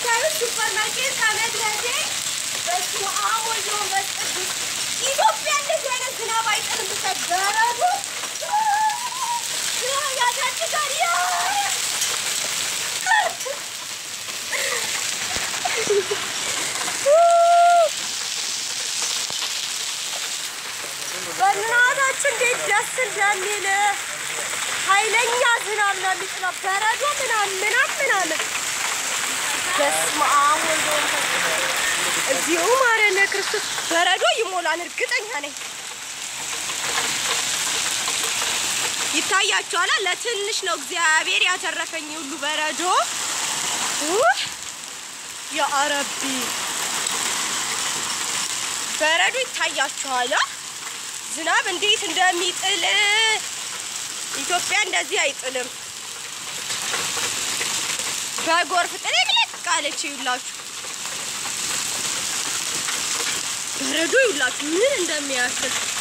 የምታዩት ሱፐር ማርኬት ከመድረሴ በስመ አብ ወወልድ ወመንፈስ ቅዱስ ኢትዮጵያ እንደዚህ አይነት ዝናብ አይጥልም። ብቻ በረዶ ያሳድጋል። በእናታችን እንዴት ደስ እንደሚል ኃይለኛ ዝናብ ነው የሚጥለው። በረዶ ምናምን ምናምን ምናምን በስመ አብ ወወልድ ወመንፈስ ቅዱስ እዚሁ ማረነ ክርስቶስ በረዶ ይሞላል፣ እርግጠኛ ነኝ። ይታያችኋል። ለትንሽ ነው እግዚአብሔር ያተረፈኝ ሁሉ በረዶ ውህ ያ ረቢ በረዶ ይታያችኋል። ዝናብ እንዴት እንደሚጥል ኢትዮጵያ እንደዚህ አይጥልም። በጎርፍ ጥልቅልቅ አለች። ይውላችሁ በረዶ ይውላችሁ ምን እንደሚያክል